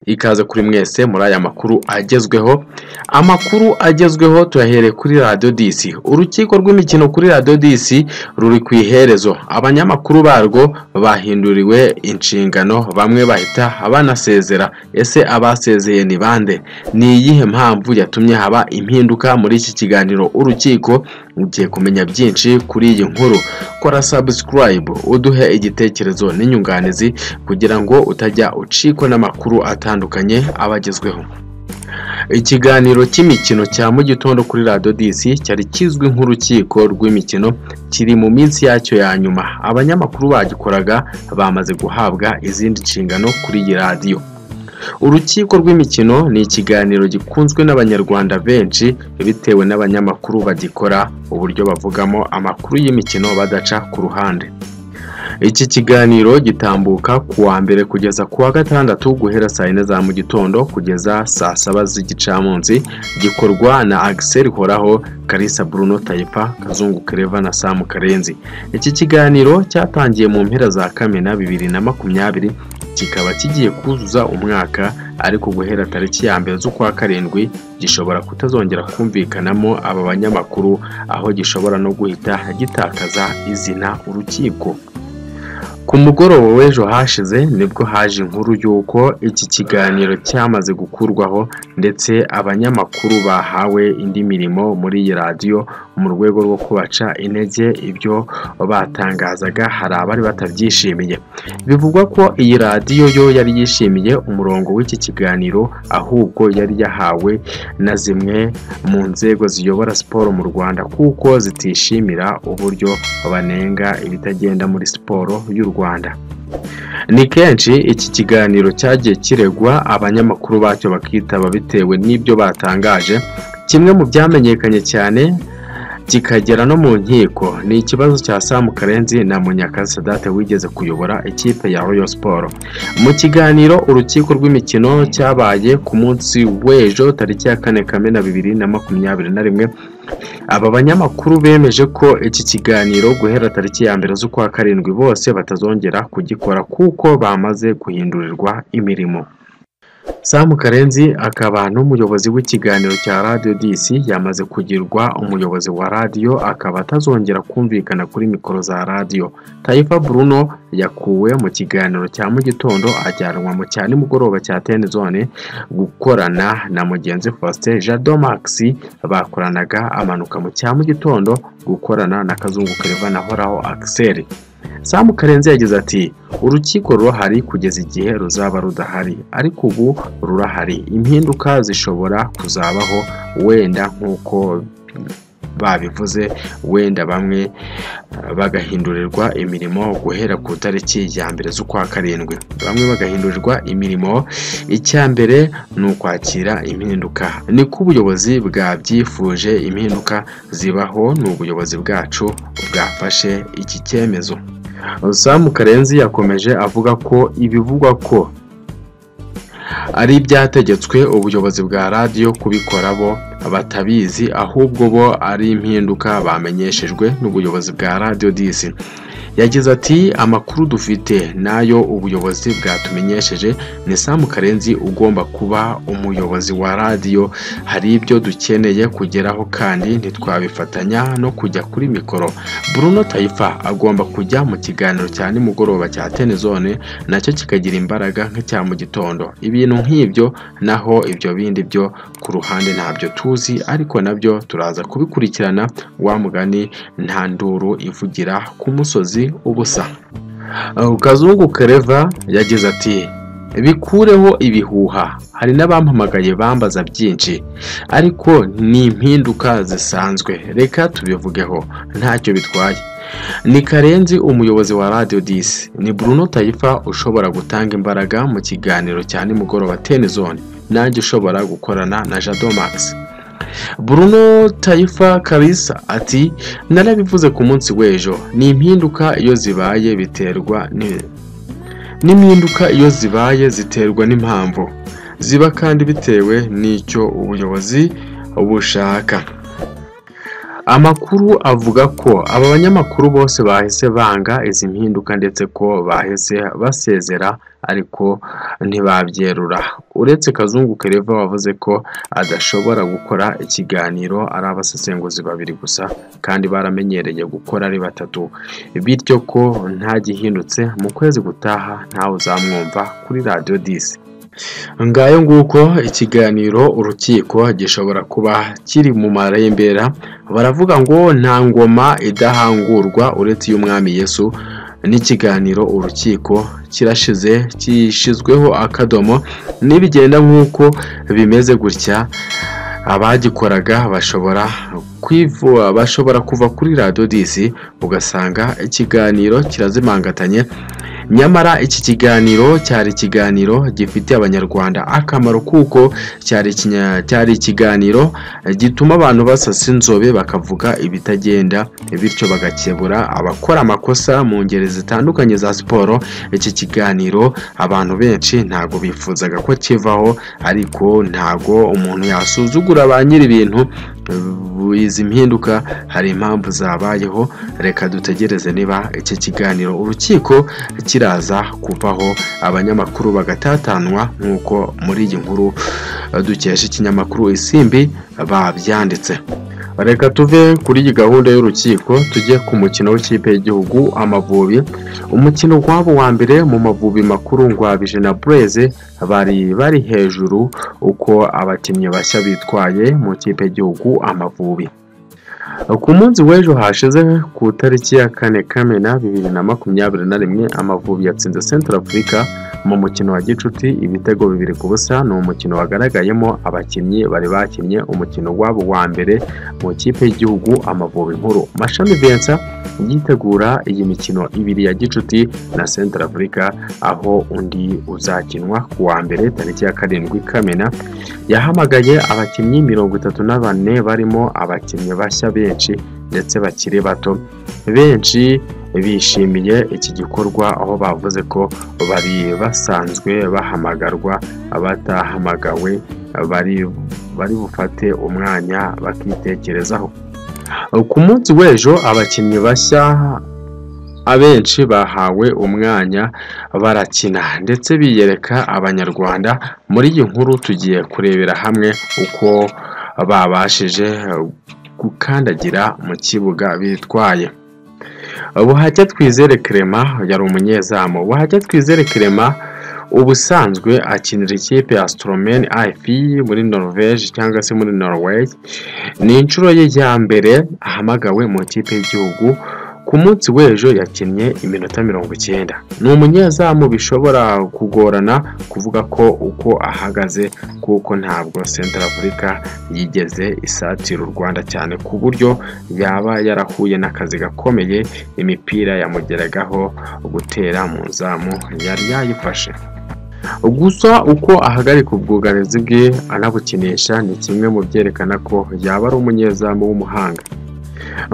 ikaze kuri mwese muri aya makuru agezweho amakuru agezweho tuyahereye kuri radiyo disi urukiko rw'imikino kuri radiyo disi ruri ku iherezo abanyamakuru barwo bahinduriwe inshingano bamwe bahita banasezera ese abasezeye ni bande ni iyihe mpamvu yatumye haba impinduka muri iki kiganiro urukiko ugiye kumenya byinshi kuri iyi nkuru kora sabusikarayibu uduhe igitekerezo n'inyunganizi kugira ngo utajya ucikwa n'amakuru atandukanye abagezweho ikiganiro cy'imikino cya mu gitondo kuri radiyo disi cyari kizwi nk'urukiko rw'imikino kiri mu minsi yacyo ya nyuma abanyamakuru bagikoraga bamaze guhabwa izindi nshingano kuri iyi radiyo urukiko rw'imikino ni ikiganiro gikunzwe n'abanyarwanda benshi bitewe n'abanyamakuru bagikora uburyo bavugamo amakuru y'imikino badaca ku ruhande iki kiganiro gitambuka ku wa mbere kugeza ku wa gatandatu guhera saa yine za mu gitondo kugeza saa saba z'igicamunsi gikorwa na agiseri horaho karisa buruno tayipa kazungu kereva na samu karenzi iki kiganiro cyatangiye mu mpera za kamena bibiri na makumyabiri kikaba kigiye kuzuza umwaka ariko guhera tariki ya mbere z'ukwa karindwi gishobora kutazongera kumvikanamo aba banyamakuru aho gishobora no guhita gitakaza izina urukiko ku mugoroba w'ejo hashize nibwo haje inkuru y'uko iki kiganiro cyamaze gukurwaho ndetse abanyamakuru bahawe indi mirimo muri iyi radiyo mu rwego rwo kubaca intege ibyo batangazaga hari abari batabyishimiye bivugwa ko iyi radiyo yo yari yishimiye umurongo w'iki kiganiro ahubwo yari yahawe na zimwe mu nzego ziyobora siporo mu rwanda kuko zitishimira uburyo banenga ibitagenda muri siporo y'u rwanda ni kenshi iki kiganiro cyagiye kiregwa abanyamakuru bacyo bakitaba bitewe n'ibyo batangaje kimwe mu byamenyekanye cyane kikagera no mu nkiko ni ikibazo cya samu karenzi na munyakazi sadate wigeze kuyobora ikipe ya royal siporo mu kiganiro urukiko rw'imikino cyabaye ku munsi w'ejo tariki ya kane kamena bibiri na makumyabiri na rimwe aba banyamakuru bemeje ko iki kiganiro guhera tariki ya mbere z'ukwa karindwi bose batazongera kugikora kuko bamaze guhindurirwa imirimo samu karenzi akaba n'umuyobozi w'ikiganiro cya radiyo disi yamaze kugirwa umuyobozi wa radiyo akaba atazongera kumvikana kuri mikoro za radiyo tayifa buruno yakuwe mu kiganiro cya mu gitondo ajyanwa mu cya nimugoroba cya teni zone gukorana na mugenzi faustin jado maxi bakoranaga amanuka mu cya mu gitondo gukorana na kazungu kereva na horaho akiseri samu karenzi yagize ati urukiko rurahari kugeza igihe ruzaba rudahari ariko ubu rurahari impinduka zishobora kuzabaho wenda nk'uko babivuze wenda bamwe bagahindurirwa imirimo guhera ku itariki ya mbere z'ukwa karindwi bamwe bagahindurirwa imirimo icya mbere ni ukwakira impinduka niko ubuyobozi bwabyifuje impinduka zibaho ni ubuyobozi bwacu bwafashe iki cyemezo samu karenzi yakomeje avuga ko ibivugwa ko ari ibyategetswe ubuyobozi bwa radiyo kubikora bo batabizi ahubwo bo ari impinduka bamenyeshejwe n'ubuyobozi bwa radiyo disi yagize ati amakuru dufite n'ayo ubuyobozi bwatumenyesheje ni samu karenzi ugomba kuba umuyobozi wa radiyo hari ibyo dukeneye kugeraho kandi ntitwabifatanya no kujya kuri mikoro buruno tayifa agomba kujya mu kiganiro cya nimugoroba cya tenezone nacyo kikagira imbaraga nk'icya mu gitondo ibintu nk'ibyo naho ibyo bindi byo ku ruhande ntabyo tuzi ariko nabyo turaza kubikurikirana wa mugani nta nduru ivugira ku musozi ubusa kazungu kereva yagize ati bikureho ibihuha hari n'abampamagaye bambaza byinshi ariko ni impinduka zisanzwe reka tubivugeho ntacyo bitwaye ni karenzi umuyobozi wa radiyo disi ni buruno tayifa ushobora gutanga imbaraga mu kiganiro cya nimugoroba tenizone nanjye ushobora gukorana na jado makisi Bruno tayifa karisa ati narabivuze ku munsi w'ejo ni impinduka iyo zibaye biterwa n'impinduka iyo zibaye ziterwa n'impamvu ziba kandi bitewe n'icyo ubuyobozi bushaka amakuru avuga ko aba banyamakuru bose bahise banga izi mpinduka ndetse ko bahise basezera ariko ntibabyerura uretse kazungu kereva wavuze ko adashobora gukora ikiganiro ari abasesenguzi babiri gusa kandi baramenyereye gukora ari batatu bityo ko ntagihindutse mu kwezi gutaha ntawe uzamwumva kuri radiyo disi ngayo nguko ikiganiro urukiko gishobora kuba kiri mu marembera baravuga ngo nta ngoma idahangurwa uretse iy'umwami Yesu n'ikiganiro urukiko kirashize kishyizweho akadomo nibigenda nk'uko bimeze gutya abagikoraga bashobora kwivuba bashobora kuva kuri radiyo disi ugasanga ikiganiro kirazimangatanye nyamara iki kiganiro cyari ikiganiro gifitiye abanyarwanda akamaro kuko cyari ikiganiro gituma abantu basasa inzobe bakavuga ibitagenda bityo bagakebura abakora amakosa mu ngeri zitandukanye za siporo iki kiganiro abantu benshi ntago bifuzaga ko kivaho ariko ntago umuntu yasuzugura ba nyiri ibintu izi mpinduka hari impamvu zabayeho reka dutegereze niba iki kiganiro urukiko kiraza kuvaho abanyamakuru bagatatanwa nk'uko muri iyi nkuru dukesha ikinyamakuru isimbi babyanditse reka tuve kuri iyi gahunda y'urukiko tujye ku mukino w'ikipe y'igihugu amavubi umukino wabo wa mbere mu mavubi makuru ngwabije na bureze bari bari hejuru uko abakinnyi bashya bitwaye mu ikipe y'igihugu amavubi ku munsi w'ejo hashize ku itariki ya kane kamena bibiri na makumyabiri na rimwe amavubi yatsinze central afurika mu mukino wa gicuti ibitego bibiri ku busa ni umukino wagaragayemo abakinnyi bari bakinnye umukino wabo wa mbere mu ikipe y'igihugu amavubi nkuru mashami vincent yitegura iyi mikino ibiri ya gicuti na central afurika aho undi uzakinwa ku wa mbere tariki ya karindwi kamena yahamagaye abakinnyi mirongo itatu na bane barimo abakinnyi bashya benshi ndetse bakiri bato benshi bishimiye iki gikorwa aho bavuze ko bari basanzwe bahamagarwa abatahamagawe bari bari bufate umwanya bakitekerezaho ku munsi w'ejo abakinnyi bashya abenshi bahawe umwanya barakina ndetse biyereka abanyarwanda muri iyi nkuru tugiye kurebera hamwe uko babashije gukandagira mu kibuga bitwaye buhajya twizere kerema yari umunyezamu buhajya twizere kerema ubusanzwe akinira ikipe ya sitoromeni ayifi muri norvege cyangwa se muri norway ni inshuro ye ya mbere ahamagawe mu ikipe y'igihugu ku munsi w'ejo yakinnye iminota mirongo icyenda ni umunyezamu bishobora kugorana kuvuga ko uko ahagaze kuko ntabwo central afurika yigeze isatira u rwanda cyane ku buryo yaba yarahuye n'akazi gakomeye imipira yamugeragaho gutera mu nzamu yari yayifashe gusa uko ahagarika ubwugarizi bwe anabukinisha ni kimwe mu byerekana ko yaba ari umunyezamu w'umuhanga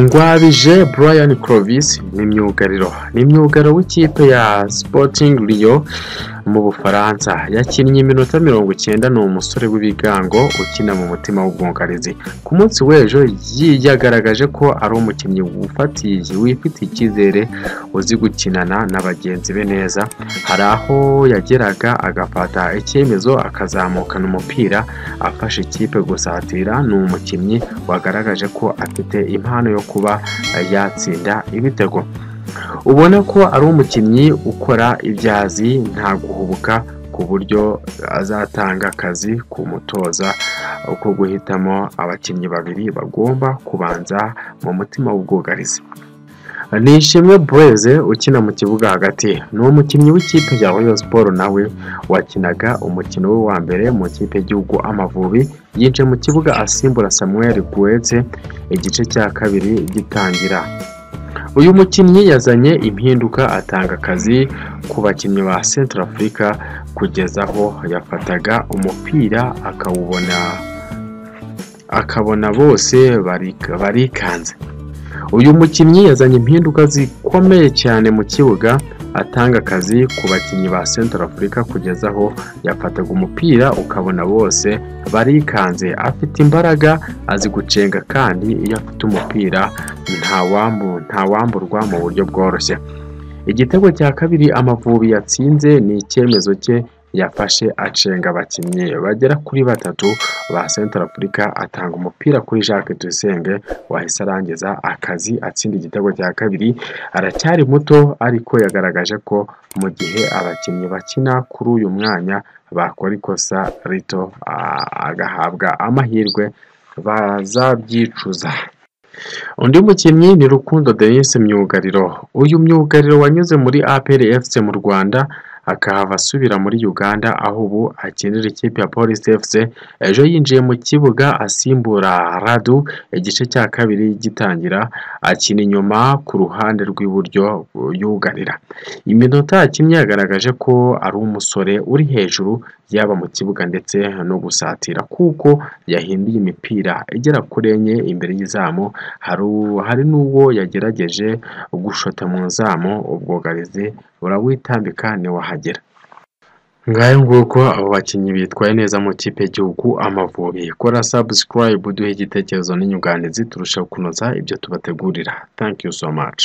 ngwabije brian clovis ni myugariro ni myugariro w'ikipe ya sporting Rio mu bufaransa yakinnye iminota mirongo icyenda ni umusore w'ibigango ukina mu mutima w'ubwungarizi ku munsi w'ejo yagaragaje ko ari umukinnyi wufatiye wifitiye icyizere uzi gukinana na bagenzi be neza hari aho yageraga agafata icyemezo akazamukana umupira afashe ikipe gusatira ni umukinnyi wagaragaje ko afite impano yo kuba yatsinda ibitego ubona ko ari umukinnyi ukora ibyazi nta guhubuka ku buryo azatanga akazi ku mutoza uko guhitamo abakinnyi babiri bagomba kubanza mu mutima w'ubwugarizi ni ishimwe bureze ukina mu kibuga hagati ni umukinnyi w'ikipe ya royo siporo nawe wakinaga umukino we wa mbere mu kipe y'igihugu amavubi yinjiye mu kibuga asimbura samuel guhetse igice cya kabiri gitangira uyu mukinnyi yazanye impinduka atanga akazi ku bakinnyi ba central afurika kugeza aho yafataga umupira akawubona akabona bose barikanze uyu mukinnyi yazanye impinduka zikomeye cyane mu kibuga atanga akazi ku bakinnyi ba Central Africa kugeza aho yafataga umupira ukabona bose barikanze afite imbaraga azi gucenga kandi iyo afite umupira ntawambu ntawamburwa mu buryo bworoshye igitego cya kabiri amavubi yatsinze ni icyemezo cye yafashe acenga abakinnyi bagera kuri batatu ba Central Africa atanga umupira kuri Jacques Tuyisenge wahise arangiza akazi atsinda igitego cya kabiri aracyari muto ariko yagaragaje ko mu gihe abakinnyi bakina kuri uyu mwanya bakora ikosa rito ah, agahabwa amahirwe bazabyicuza undi mukinnyi ni rukundo denise myugariro uyu myugariro wanyuze muri apr fc mu rwanda akahava asubira muri uganda aho ubu akinira ikipe ya polisi fc ejo yinjiye mu kibuga asimbura radu igice cya kabiri gitangira akina inyuma ku ruhande rw'iburyo yugarira iminota yakinnye yagaragaje ko ari umusore uri hejuru yaba mu kibuga ndetse no gusatira kuko yahinduye imipira igera kuri enye imbere y'izamu haru- hari n'uwo yagerageje gushota mu nzamu ubwugarizi burawitambika ntiwahagera ngayo nguko abo bakinnyi bitwaye neza mu kipe y'igihugu amavubi kora subscribe duhe igitekerezo n'inyunganizi turushaho kunoza ibyo tubategurira thank you so much